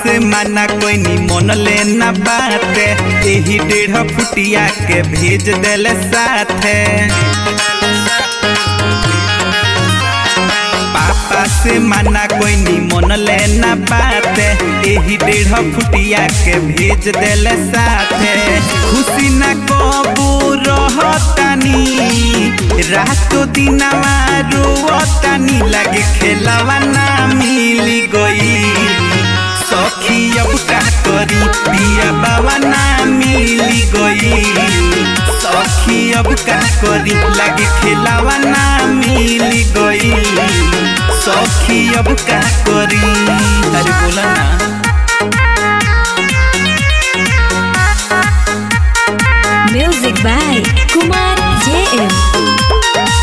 से माना कोई नी मन लेना बाते यही डेढ़ फुटिया के भेज देले साथे पापा से माना कोई नी मन लेना बाते यही डेढ़ फुटिया के भेज देले साथे खुशी न कबू रहतानी रातो दिनवा रोवतानी लगे खेलवा ना मिली गई सखी अब का करी पिया बाबा ना मिली गई सखी अब का करी लगे खेलवा ना मिली गई सखी अब का करी अरे बोला ना Music by Kumar JM.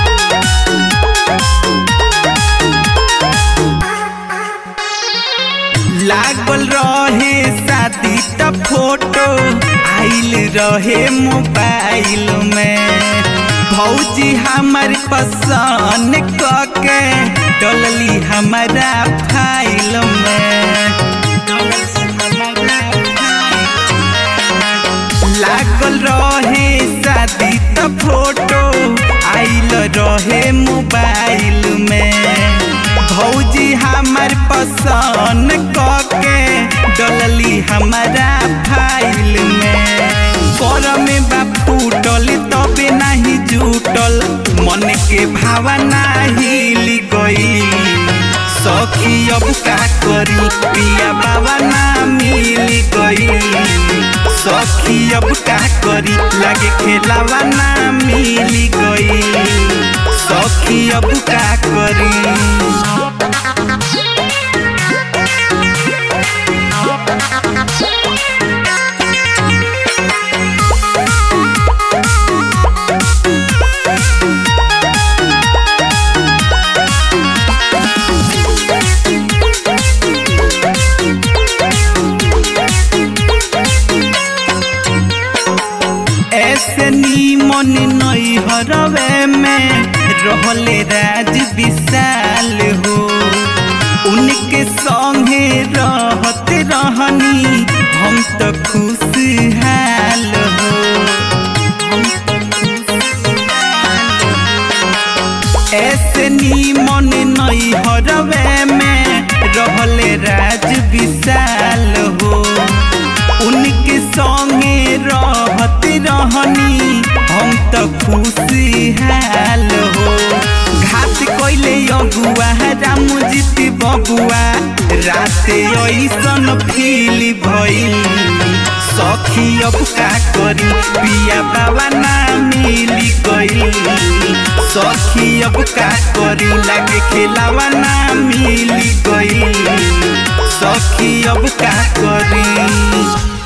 लागल रहे शादी त फोटो आइल रहे मोबाइल में भौजी हमार पसंद कके डलली हमारा फाइल में लागल रहे शादी त फोटो आइल रहे मोबाइल में भौजी हमार पसंद कके डलली हमारा फाइल में कर में बा फूटल तबे नाही जुटल मन के भावना हिल गई सखी अब का करी पिया बाबा ना मिल गई सखी अब का करी लगे खेलावा ना मिल गई सखी अब का करी ऐसे नीमन नई हरवे में रहले राज विशाल हो उनके संगे रहते रहनी हम तो खुशहाल हो ऐसे नीमन नई हरवे में रहले राज विशाल हो उनके संगे रहते रहनी हम तो खुशहाल हो घाट कैले अगुआ राम जीती बबुआ राते ऐसन फील भइल सखी अब का करी पिया बाबा ना मिली गई सखी अब का करी लगे खेलावा ना मिली गई सखी अब का करी